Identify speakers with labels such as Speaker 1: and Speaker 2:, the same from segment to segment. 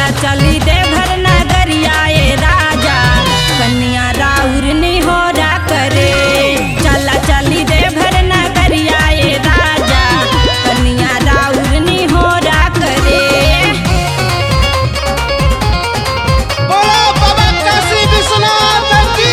Speaker 1: चला चली देवघर नगरिया ए राजा कन्या राउर निहोरा करे चला चली देवघर नगरिया ए राजा कन्या राउर निहोरा करे
Speaker 2: बोलो बाबा काशी विश्वनाथ की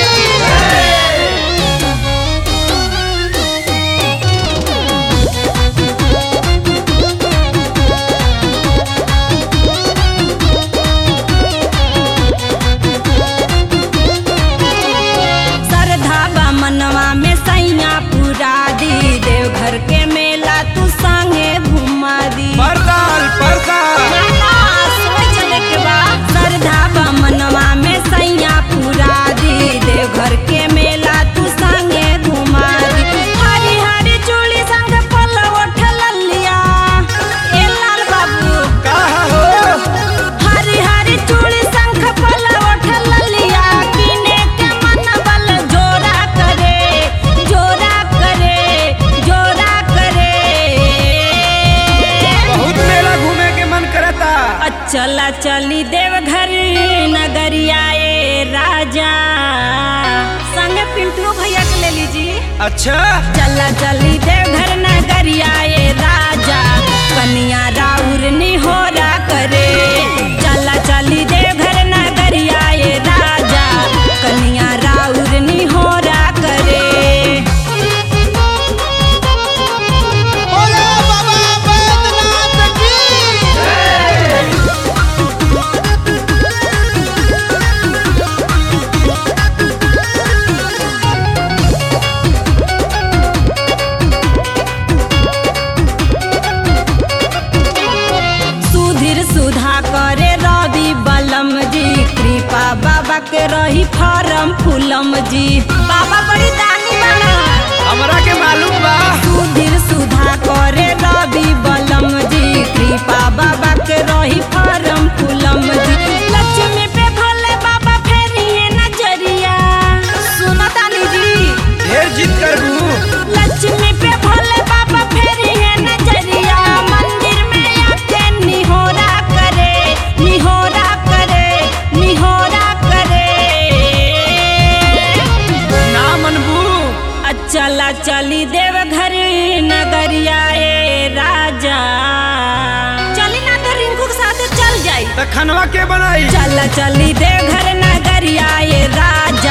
Speaker 1: श्रद्धा बा मनवा में सैया पूरा दी देवघर के मेला तू संगे घुमा दी
Speaker 2: परदाल परदाल
Speaker 1: श्रद्धा बा मनवा में सैया पूरा दी देवघर के मेला तू संगे घुमा दी हरी हरी चूड़ी संग पल्लव उठल लिया ए लाल बाबू
Speaker 2: कहा हो
Speaker 1: हरी हरी चूड़ी शंख पल्लव उठल लिया किने के मन बल जोरा करे जोरा करे जोरा करे
Speaker 2: बहुत मेला घूमे के मन करता
Speaker 1: चला चली देवघर नगरिया ए राजा संग पिंटू भैया के ले लीजिए
Speaker 2: अच्छा
Speaker 1: चला चली देवघर नगरिया ए राजा कन्या राउर निहोरा करे चला चली देवघर नगरिया ए राजा कन्या राउर निहोरा करे
Speaker 2: बोलो बाबा बैद्यनाथ की
Speaker 1: सुधीर सुधा करे रवि बलम जी कृपा बाबा के रही फरम फूलम जी बाबा बड़ी दानी बना
Speaker 2: हमरा के मालूम बा
Speaker 1: सुधीर सुधा करे रवि बलम जी कृपा बाबा के रही फरम फूलम जी लक्ष्मी पे भोले बाबा फेरी है नजरिया सुनो तानी जी
Speaker 2: ढेर जिद करबू
Speaker 1: लक्ष्मी पे भोले बाबा फेरी है नजरिया मंदिर में आके निहोरा करे निहोरा करे निहोरा करे
Speaker 2: ना मनबू
Speaker 1: चला चली देवघर नगरिया ए राजा चली ना तो रिंकू के साथ चल जाई
Speaker 2: त खनवा के बनाई
Speaker 1: चला चली देवघर नगरिया ए राजा